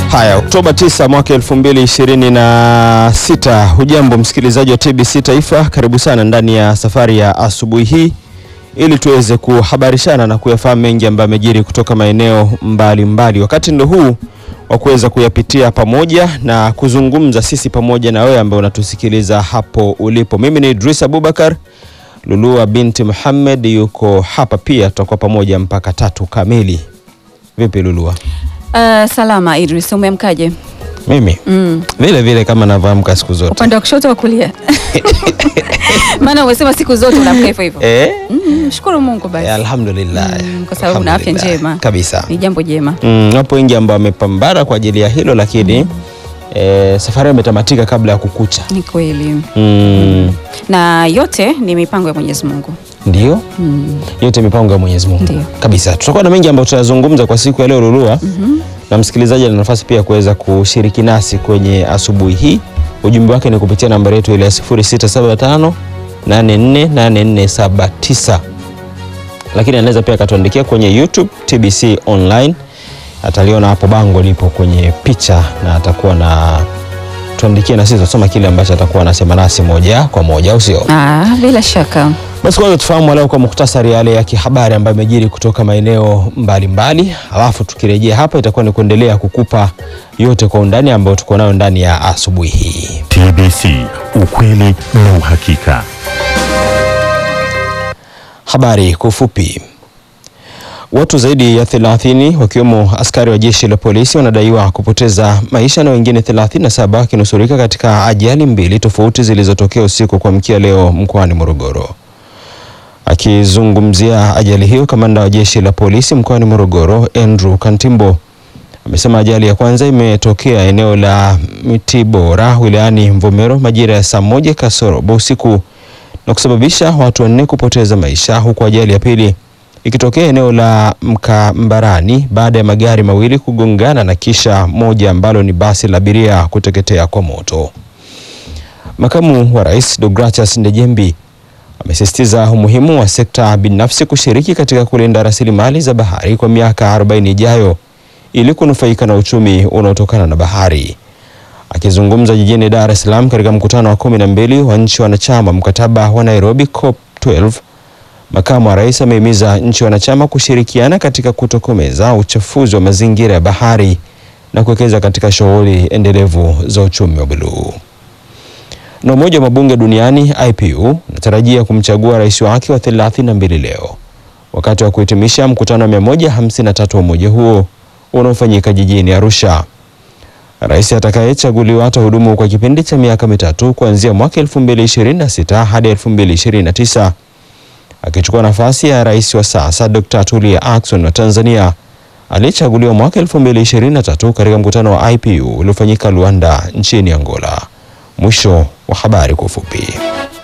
Haya, Oktoba 9 mwaka 2026. Hujambo msikilizaji wa TBC Taifa, karibu sana ndani ya safari ya asubuhi hii ili tuweze kuhabarishana na kuyafahamu mengi ambayo yamejiri kutoka maeneo mbalimbali mbali. Wakati ndo huu wa kuweza kuyapitia pamoja na kuzungumza sisi pamoja na wewe ambaye unatusikiliza hapo ulipo. Mimi ni Idris Abubakar, Lulua binti Muhammad yuko hapa pia, tutakuwa pamoja mpaka tatu kamili. Vipi Lulua? Uh, salama Idris, umeamkaje? Mimi Mm. vile vile kama navyoamka siku zote Upande wa kushoto wa kulia? Maana umesema siku zote unaamka hivyo hivyo. eh? Mm, shukuru Mungu basi. Eh, alhamdulillah Mm, kwa sababu una afya Alhamdulillah. njema. kabisa. Ni jambo jema. Mm, wapo wengi ambao wamepambana kwa ajili ya hilo lakini eh, safari imetamatika kabla ya kukucha. Ni kweli. Mm, Na yote ni mipango ya Mwenyezi Mungu. ndio Mm. yote mipango ya Mwenyezi Mungu Ndio. kabisa. Tutakuwa na mengi ambayo tutayazungumza kwa siku ya leo Lulua, na msikilizaji ana nafasi pia kuweza kushiriki nasi kwenye asubuhi hii. Ujumbe wake ni kupitia nambari yetu ile ya 0675 848479 lakini anaweza pia akatuandikia kwenye YouTube TBC online, ataliona hapo bango lipo kwenye picha na atakuwa na tuandikie na sisi tutasoma kile ambacho atakuwa anasema nasi moja kwa moja, au sio? Ah, bila shaka. Basi kwanza tufahamu leo kwa muhtasari yale ya kihabari ambayo yamejiri kutoka maeneo mbalimbali, alafu tukirejea hapa itakuwa ni kuendelea kukupa yote kwa undani ambayo tuko nayo ndani ya asubuhi hii. TBC, ukweli na uhakika. Habari kwa ufupi. Watu zaidi ya 30 wakiwemo askari wa jeshi la polisi wanadaiwa kupoteza maisha na wengine 37 wakinusurika katika ajali mbili tofauti zilizotokea usiku kwa mkia leo mkoani Morogoro. Akizungumzia ajali hiyo, kamanda wa jeshi la polisi mkoani Morogoro Andrew Kantimbo amesema ajali ya kwanza imetokea eneo la Mitibora wilayani Mvomero majira ya saa moja kasorobo usiku na kusababisha watu wanne kupoteza maisha huku ajali ya pili ikitokea eneo la Mkambarani baada ya magari mawili kugongana na kisha moja ambalo ni basi la abiria kuteketea kwa moto. Makamu wa Rais Deogratias Ndejembi amesisitiza umuhimu wa sekta binafsi kushiriki katika kulinda rasilimali za bahari kwa miaka 40 ijayo ili kunufaika na uchumi unaotokana na bahari. Akizungumza jijini Dar es Salaam katika mkutano wa kumi na mbili wa nchi wanachama mkataba wa Nairobi COP 12, makamu wa rais amehimiza nchi wanachama kushirikiana katika kutokomeza uchafuzi wa mazingira ya bahari na kuwekeza katika shughuli endelevu za uchumi wa buluu. Na Umoja wa Mabunge Duniani IPU unatarajia kumchagua rais wake wa 32 leo wakati wa kuhitimisha mkutano wa 153 wa umoja huo unaofanyika jijini Arusha. Rais atakayechaguliwa atahudumu kwa kipindi cha miaka mitatu kuanzia mwaka 2026 hadi 2029 akichukua nafasi ya rais wa sasa Dr. Tulia Ackson wa Tanzania aliyechaguliwa mwaka 2023 katika mkutano wa IPU uliofanyika Luanda nchini Angola. Mwisho wa habari kwa ufupi.